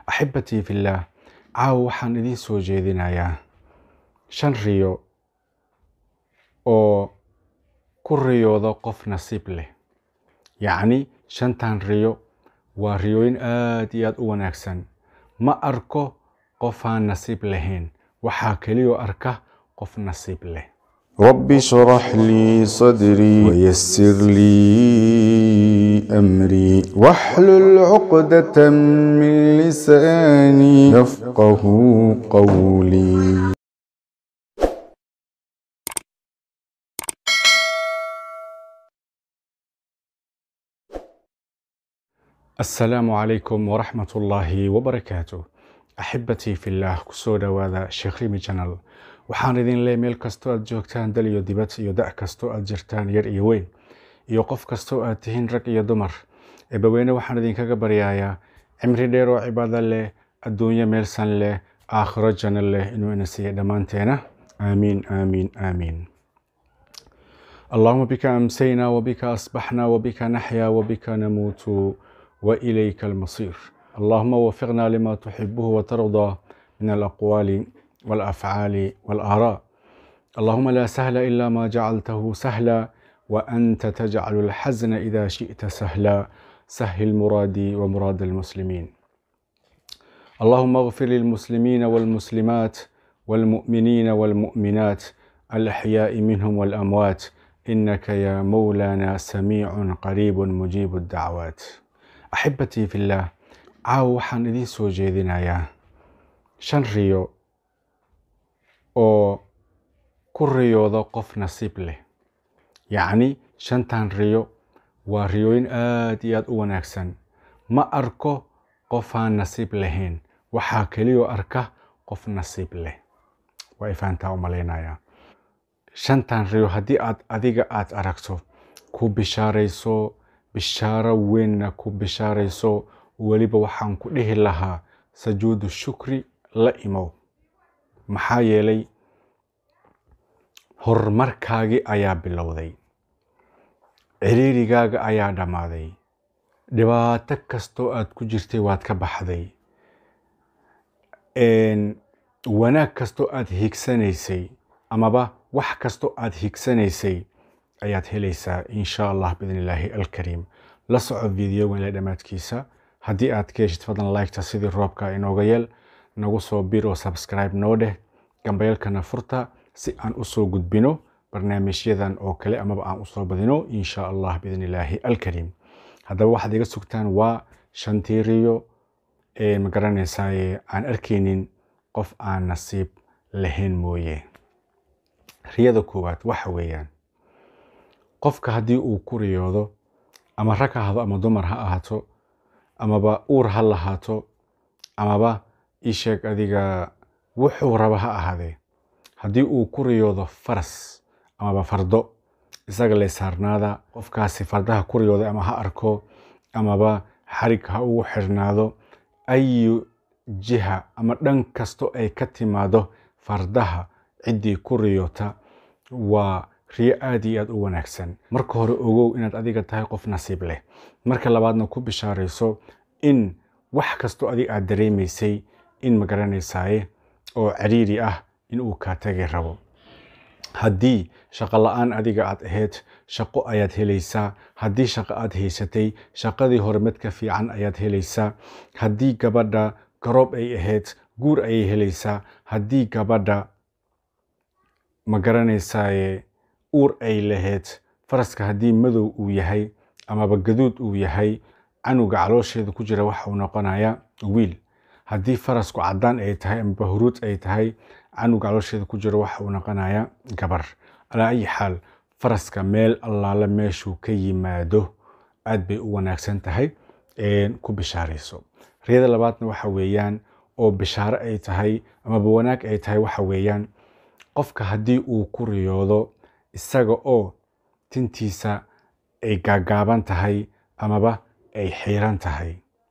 axibatii fillaah caawa waxaan idiin soo jeedinayaa shan riyo oo ku riyooda qof nasiib leh yacni shantan riyo waa riyooyin aad iyo aad u wanaagsan ma arko qofaan nasiib lahayn waxaa keliyoo arka qof nasiib leh رب اشرح لي صدري ويسر لي أمري واحلل عقدة من لساني يفقه قولي asalaamu calaykum waraxmat ullaahi wabarakaatu axibatii fillaah kusoo dhowaada sheekh rimi janal waxaan idin leey meel kastoo aad joogtaan dal iyo dibad iyo da' kastoo aad jirtaan yar iyo weyn iyo qof kastoo aad tihiin rag iyo dumar eebaweyne waxaan idinkaga baryayaa cimri dheer oo cibaado leh adduunyo meelsan leh aakhiro janno leh inuu ina siiya dhammaanteena aamiin aamiin aamiin اللهم بك أمسينا وبك أصبحنا وبك نحيا وبك نموت وإليك المصير اللهم وفقنا لما تحبه وترضى من الأقوال والأفعال والآراء اللهم لا سهل إلا ما جعلته سهلا وأنت تجعل الحزن إذا شئت سهلا سهل مرادي ومراد المسلمين اللهم اغفر للمسلمين والمسلمات والمؤمنين والمؤمنات الأحياء منهم والأموات إنك يا مولانا سميع قريب مجيب الدعوات أحبتي في الله caawa waxaan idiin soo jeedinayaa shan riyo oo ku riyooda qof nasiib leh yacni shantan riyo waa riyooyin aad iyo aad u wanaagsan ma arko qofaan nasiib lahayn waxaa keliyoo arka qof nasiib leh waa ifaantaa u malaynayaa shantan riyo haddii aad adiga aad aragto ku bishaarayso bishaaro weynna ku bishaarayso weliba waxaan ku dhihi lahaa sajuudu shukri la imow maxaa yeelay horumarkaagii ayaa bilowday ciriirigaaga ayaa dhammaaday dhibaato kastoo aad ku jirtay waad ka baxday wanaag kastoo aad higsanaysay amaba wax kastoo aad higsanaysay ayaad helaysaa insha allah biidn illaahi alkariim la soco videogan ila dhammaadkiisa haddii aad ka heshid fadlan liketa sidii roobka inooga yeel nagu soo bir oo subscribe noo dheh gambayalkana furta si aan usoo gudbino barnaamijyadan oo kale amaba aan usoo badino insha allah biidn illaahi alkariim haddaba waxaad iga sugtaan waa shantii riyo ma garanaysaaye aan arkaynin qof aan nasiib lahayn mooye riyada koowaad waxa weeyaan qofka haddii uu ku riyoodo ama rag ha ahdo ama dumar ha ahaato amaba uur ha lahaato amaba ii sheeg adiga wuxuu raba ha ahaadee haddii uu ku riyoodo faras amaba fardo isaga le saarnaada qofkaasi fardaha ku riyooday ama ha arko amaba xarig ha ugu xirnaado ayu jiha ama dhan kasto ay ka timaado fardaha ciddii ku riyoota waa riyo aad iyo aad u wanaagsan marka hore ogow inaad adiga tahay qof nasiib leh marka labaadna ku bishaarayso in wax kastoo adig aad dareemaysay in magaranaysaye oo ciriiri ah in uu kaa tagi rabo haddii shaqo la-aan adiga aad ahayd shaqo ayaad helaysaa haddii shaqo aad haysatay shaqadii hore mid ka fiican ayaad helaysaa haddii gabadha garoob ay ahayd guur ayay helaysaa haddii gabadha ma garanaysaaye uur ay lahayd faraska haddii madow uu yahay amaba gaduud uu yahay canuga caloosheeda ku jira waxa uu noqonayaa wiil haddii farasku caddaan ay tahay amaba huruud ay tahay canuga caloosheeda ku jira waxa uu noqonayaa gabar alaa ayi xaal faraska meel allaale meeshuu ka yimaado aad bay u wanaagsan tahay ku bishaarayso riyada labaadna waxa weeyaan oo bishaaro ay tahay amaba wanaag ay tahay waxa weeyaan qofka haddii uu ku riyoodo isaga oo tintiisa ay gaagaaban tahay amaba ay xiiran tahay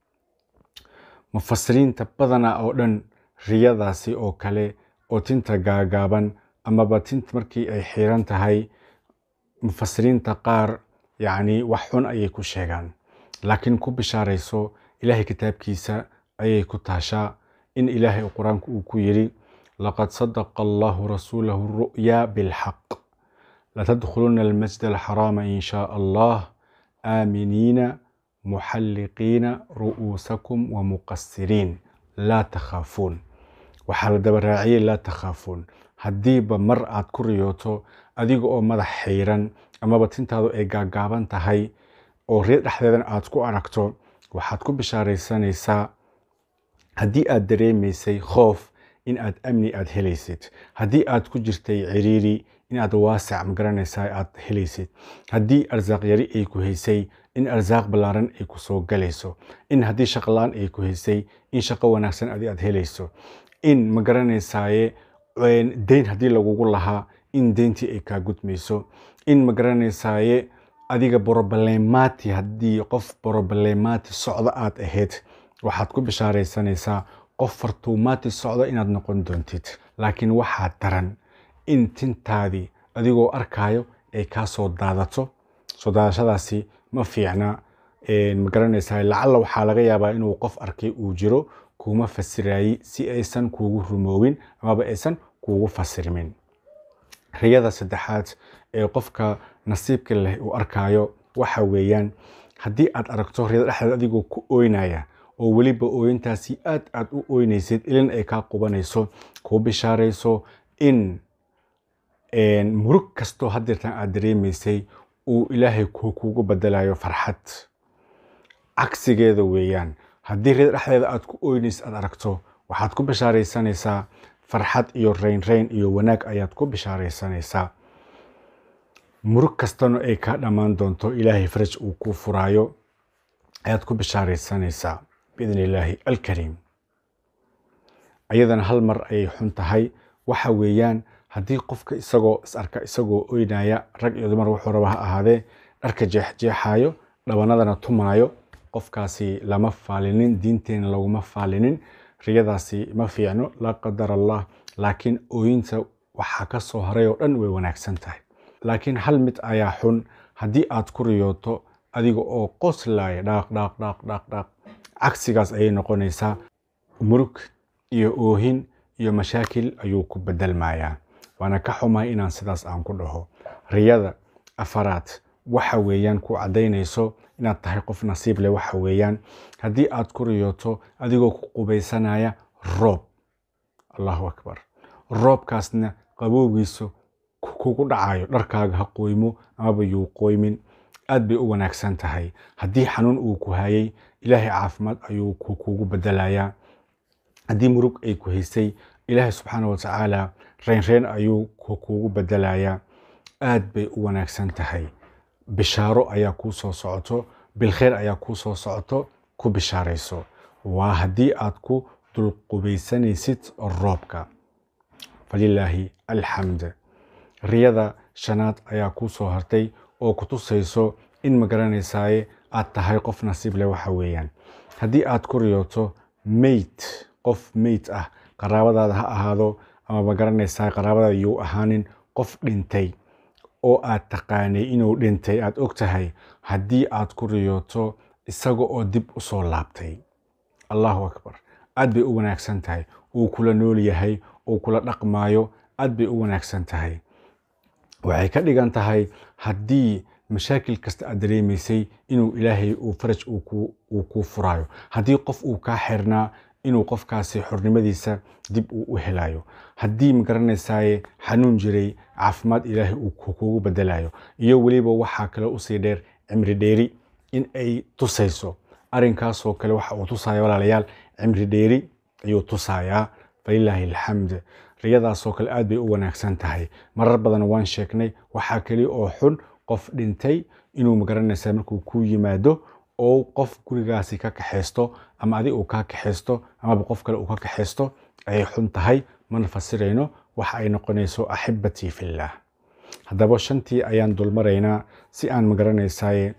mufasiriinta badanaa oo dhan riyadaasi oo kale oo tinta gaagaaban amaba tinta markii ay xiiran tahay mufasiriinta qaar yacni wax xun ayay ku sheegaan laakiin ku bishaarayso ilaahay kitaabkiisa ayay ku taashaa in ilaahay qur-aanku uu ku yidhi laqad sadaqa allahu rasuulahu ru'ya bilxaq latadkhuluna almasjid alxaraama in shaa allah aaminiina muxalliqiina ru'uusakum wamuqasiriin laa takhaafuun waxaa la daba raaciyey laa takhaafuun haddiiba mar aad ku riyooto adiga oo madax xiiran amaba tintaadu ay gaagaaban tahay oo reer dhexdeedan aad ku aragto waxaad ku bishaaraysanaysaa haddii aad dareemaysay khoof in aad amni aad helaysid haddii aad ku jirtay ciriiri in aad waasic magaranaysaa aad helaysid haddii arsaaq yari ay ku haysay in arsaaq ballaaran ay ku soo galayso in haddii shaqolaan ay ku haysay in shaqo wanaagsan adi aad helayso in magaranaysaye deyn haddii lagugu lahaa in deyntii ay kaa gudmayso in magaranaysaye adiga borobalemaati haddii qof borobalemaati socdo aad ahayd waxaad ku bishaaraysanaysaa qof fartuumaati socdo inaad noqon doontid laakiin waxaa daran in tintaadii adigoo arkaayo ay kaa soo daadato soo daadashadaasi ma fiicna magaranaysaa lacalla waxaa laga yaabaa inuu qof arkay uu jiro kuuma fasiraayey si aysan kuugu rumoowin amaba aysan kuugu fasirmin riyada saddexaad ee qofka nasiibka leh uu arkaayo waxa weeyaan haddii aad aragto riyada dhexdeed adigoo ku ooynaya oo weliba ooyintaasi aad aad u ooynaysid ilin ay kaa qubanayso kuu bishaarayso in murug kastoo hadeertan aad dareemaysay uu ilaahay kuugu bedelayo farxad cagsigeeda weeyaan haddii riyada dhexdeeda aad ku ooynaysid aad aragto waxaad ku bishaaraysanaysaa farxad iyo raynrayn iyo wanaag ayaad ku bishaaraysanaysaa murug kastana ay kaa dhammaan doonto ilaahay faraj uu kuu furaayo ayaad ku bishaaraysanaysaa biidn illaahi alkariim ayadana hal mar ayay xun tahay waxa weeyaan haddii qofka isagoo is arka isagoo oynaya rag iyo dumar wuxuu raba ha ahaadee dharka jeexjeexaayo dhabanadana tumaayo qofkaasi lama faalinin diinteena laguma faalinin riyadaasi ma fiicno laa qadar allah laakiin ooyinta waxaa ka soo haray oo dhan way wanaagsan tahay laakiin hal mid ayaa xun haddii aad ku riyooto adiga oo qoslaya dhaaq dhaaq dhaaq dhaaq dhaaq cagsigaas ayay noqonaysaa murug iyo oohin iyo mashaakil ayuu ku bedelmayaa waana ka xumahay inaan sidaas aan ku dhaho riyada afaraad waxa weeyaan ku caddaynayso inaad tahay qof nasiib leh waxa weeyaan haddii aad ku riyooto adigoo ku qubaysanaya roob allahu akbar roobkaasna qabowgiisu kugu dhacayo dharkaaga ha qoymo amaba yuu qoymin aad bay u wanaagsan tahay haddii xanuun uu ku hayay ilaahay caafimaad ayuu kugu bedelayaa haddii murug ay ku haysay ilaahay subxaana watacaala reynreyn ayuu kugu bedelayaa aad bay u wanaagsan tahay bishaaro ayaa kuu soo socoto bilkheyr ayaa kuu soo socoto ku bishaarayso waa haddii aad ku dulqubaysanaysid roobka falilaahi alxamd riyada shanaad ayaa kuu soo hartay oo ku tusayso in magaranaysaye aad tahay qof nasiib leh waxa weeyaan haddii aad ku riyooto meyd qof meyd ah qaraabadaada ha ahaado ama magaranaysaa qaraabadaada yuu ahaanin qof dhintay oo aad taqaanay inuu dhintay aad og tahay haddii aad ku riyooto isaga oo dib u soo laabtay allahu akbar aad bay u wanaagsan tahay uu kula nool yahay uu kula dhaqmaayo aad bay u wanaagsan tahay waxay ka dhigan tahay haddii mashaakil kasta aad dareemaysay inuu ilaahay uu faraj uu kuu furaayo haddii qof uu kaa xirnaa inuu qofkaasi xornimadiisa dib uu u helayo haddii magaranaysaye xanuun jiray caafimaad ilaahay uu kugu bedelayo iyo weliba waxaa kale usii dheer cimri dheeri in ay tusayso arrinkaasoo kale waxa uu tusaya walaalayaal cimri dheeri ayuu tusayaa falilaahi alxamd riyadaasoo kale aad bay u wanaagsan tahay marar badan waan sheegnay waxaa keli oo xun qof dhintay inuu magaranaysa markuu ku yimaado oo qof gurigaasi ka kaxaysto ama adig uu kaa kaxaysto amaba qof kale uu ka kaxaysto ayay xun tahay mana fasirayno waxa ay noqonayso axibatii fillaah haddaba shantii ayaan dulmaraynaa si aan magaranaysaye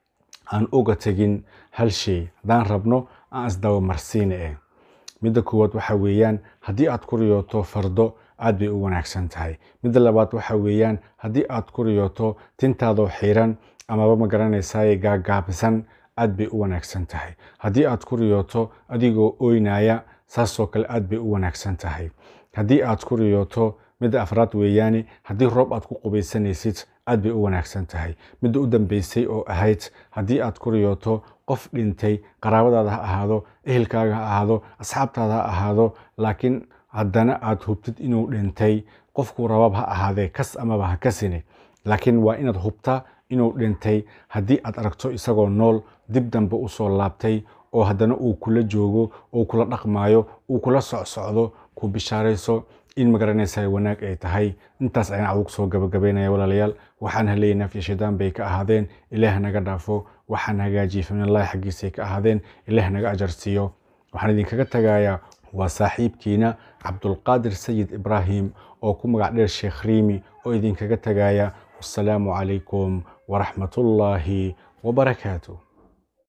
aan uga tegin hal shay haddaan rabno aan isdabamarsiina eh midda koowaad waxa weeyaan haddii aad ku riyooto fardo aad bay u wanaagsan tahay midda labaad waxa weeyaan haddii aad ku riyooto tintaadoo xiran amaba magaranaysaye gaagaabisan aad bay u wanaagsan tahay haddii aad ku riyooto adigoo oynaya saasoo kale aad bay u wanaagsan tahay haddii aad ku riyooto midda afraad weeyaane haddii roob aad ku qubaysanaysid aad bay u wanaagsan tahay midda u dambeysay oo ahayd haddii aad ku riyooto qof dhintay qaraabadaada ha ahaado ehelkaaga ha ahaado asxaabtaada ha ahaado laakiin haddana aad hubtid inuu dhintay qofkuu rabab ha ahaadee kas amaba ha kasine laakiin waa inaad hubtaa inuu dhintay haddii aad aragto isagoo nool dib dambe usoo laabtay oo haddana uu kula joogo uu kula dhaqmaayo uu kula socsocdo ku bishaarayso in magaranaysa wanaag ay tahay intaas ayaan adugu soo gabagabaynaya walaalayaal waxaan haleeyay nafya shaydaan bay ka ahaadeen ilaah naga dhaafo waxaan hagaajiyey faminallahi xaggiisay ka ahaadeen ilaah naga ajarsiiyo waxaan idinkaga tagayaa waa saaxiibkiina cabdulqaadir sayid ibraahim oo ku magac dheer sheekh riimi oo idinkaga tagaya wassalaamu calaykum waraxmatullaahi wabarakaatu